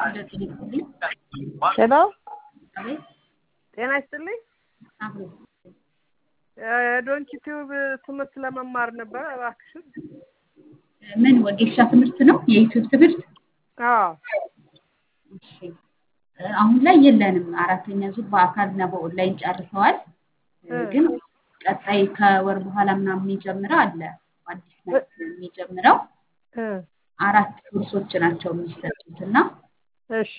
ሄሎ አቤት ጤና ይስጥልኝ። አቤት ዶንኪ ቲዩብ ትምህርት ለመማር ነበር እባክሽን። ምን ወጌሻ ትምህርት ነው? የዩቲዩብ ትምህርት? አዎ እሺ አሁን ላይ የለንም። አራተኛ ዙር በአካል እና በኦንላይን ጨርሰዋል። ግን ቀጣይ ከወር በኋላ ምናምን የሚጀምረው አለ። አዲስ መልክ የሚጀምረው እ አራት ኮርሶች ናቸው የሚሰጡት እና እሺ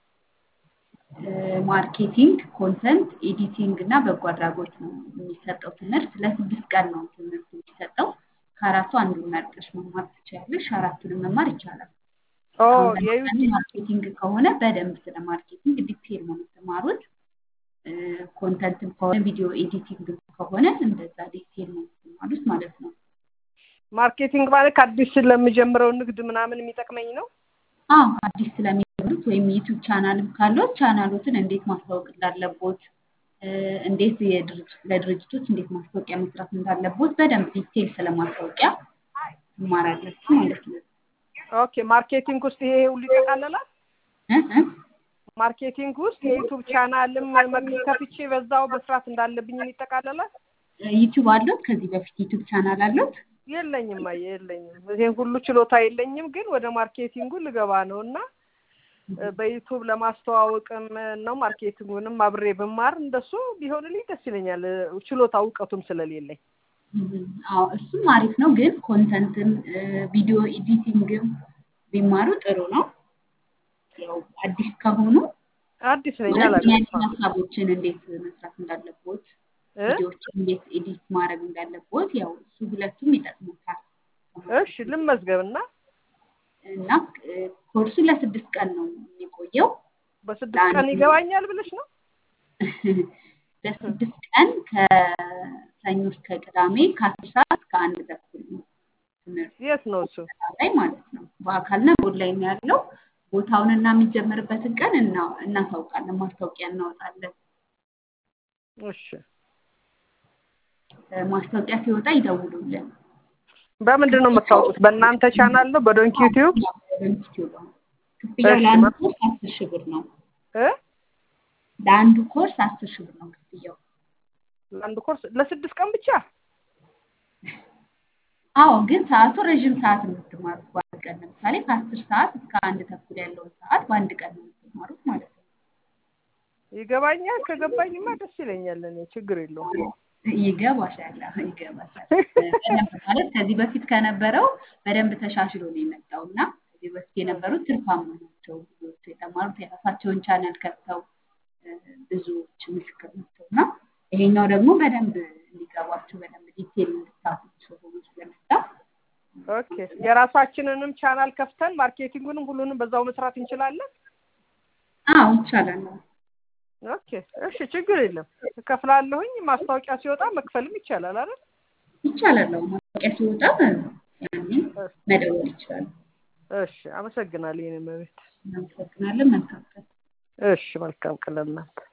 ማርኬቲንግ፣ ኮንተንት፣ ኤዲቲንግ እና በጎ አድራጎት ነው የሚሰጠው ትምህርት። ለስድስት ቀን ነው ትምህርት የሚሰጠው። ከአራቱ አንዱን መርጠሽ መማር ትችያለሽ። አራቱንም መማር ይቻላል። ኦ አሁን የዩ- ለምሳሌ ማርኬቲንግ ከሆነ በደንብ ስለ ማርኬቲንግ ዲቴል ነው የምትማሩት። ኮንተንትም ከሆነ ቪዲዮ ኤዲቲንግ ከሆነ እንደዛ ዲቴል ነው የምትማሩት ማለት ነው። ማርኬቲንግ ማለት ከአዲስ ለምጀምረው ንግድ ምናምን የሚጠቅመኝ ነው። አዎ አዲስ ስለሚጀምሩት ወይም ዩቱብ ቻናልም ካለት ቻናሎትን እንዴት ማስታወቅ እንዳለቦት እ፣ እንዴት የድርጅት ለድርጅቶች እንዴት ማስታወቂያ መስራት እንዳለቦት በደንብ ዲቴል ስለ ማስታወቂያ ትማራላችሁ ማለት ነው። ኦኬ ማርኬቲንግ ውስጥ ይሄ ሁሉ ይጠቃለላል። እ እ ማርኬቲንግ ውስጥ የዩቱብ ቻናልም መክ- ከፍቼ በዛው መስራት እንዳለብኝ ይጠቃለላል። ዩቱብ አለት? ከዚህ በፊት ዩቱብ ቻናል አለት? የለኝም አየ የለኝም። ይሄን ሁሉ ችሎታ የለኝም፣ ግን ወደ ማርኬቲንጉ ልገባ ነው እና እ፣ በዩቱብ ለማስተዋወቅም ነው ማርኬቲንጉንም አብሬ ብማር እንደሱ ቢሆንልኝ ደስ ይለኛል። እ፣ ችሎታ እውቀቱም ስለሌለኝ እም፣ አዎ እሱም አሪፍ ነው፣ ግን ኮንተንትም ቪዲዮ ኤዲቲንግም ቢማሩ ጥሩ ነው። ያው አዲስ ከሆኑ አዲስ ነኝ ማለት ምን አይነት አላውቅም። ሀሳቦችን እንዴት መስራት እንዳለቦት እ? ቪዲዮዎችን እንዴት ኤዲት ማድረግ እንዳለቦት ያው እሱ ሁለቱም ይጠቅሙታል። እሺ ልመዝገብ እና እና እ፣ ኮርሱ ለስድስት ቀን ነው የሚቆየው። በስድስት ቀን ይገባኛል ብለሽ ነው? ለስድስት ቀን ከሰኞ እስከ ቅዳሜ ከአስር ሰዓት እስከ አንድ ተኩል ነው ትምህርቱ የት ነው እሱ? ላይ ማለት ነው። በአካልና በኦንላይን ነው ያለው። ቦታውንና የሚጀምርበትን ቀን እና እናሳውቃለን፣ ማስታወቂያ እናወጣለን። እሺ እ፣ ማስታወቂያ ሲወጣ ይደውሉልን። በምንድን ነው የምታውቁት? በእናንተ ቻናል ነው? በዶንኪ ዩቲዩብ? ኢንስቲትዩት ነው። ክፍያው እሺ፣ ለአንዱ ማ- ኮርስ አስር ሺህ ብር ነው። እ? ለአንዱ ኮርስ አስር ሺህ ብር ነው ክፍያው። ለአንድ ኮርስ ለስድስት ቀን ብቻ? አዎ ግን ሰዓቱ ረዥም ሰዓት ነው የምትማሩት በአንድ ቀን። ለምሳሌ ከአስር ሰዓት እስከ አንድ ተኩል ያለውን ሰዓት በአንድ ቀን ነው የምትማሩት ማለት ነው። ይገባኛል። ከገባኝማ ደስ ይለኛል። እኔ ችግር የለውም። ይገባሻል፣ አዎ ይገባሻል። በደንብ ማለት ከዚህ በፊት ከነበረው በደንብ ተሻሽሎ ነው የመጣው እና ከዚህ በፊት የነበሩት ትርፋማ ናቸው ብዙዎቹ የተማሩት የራሳቸውን ቻናል ከፍተው እ፣ ብዙዎች ምስክር ናቸው እና ይሄኛው ደግሞ በደንብ እንዲገባችሁ በደንብ ዲቴል እንድታውቁት ሆኖ ስለመጣ ኦኬ የራሳችንንም ቻናል ከፍተን ማርኬቲንጉንም ሁሉንም በዛው መስራት እንችላለን። አዎ ይቻላል። አዎ። ኦኬ እሺ፣ ችግር የለም። እከፍላለሁኝ። ማስታወቂያ ሲወጣ መክፈልም ይቻላል አይደል? ይቻላል። አዎ ማስታወቂያ ሲወጣ ያኔ መደወል ይችላል። እሺ፣ አመሰግናለሁ። የኔ መቤት። እናመሰግናለን። መልካም ቀን። እሺ፣ መልካም ቀን ለእናንተ።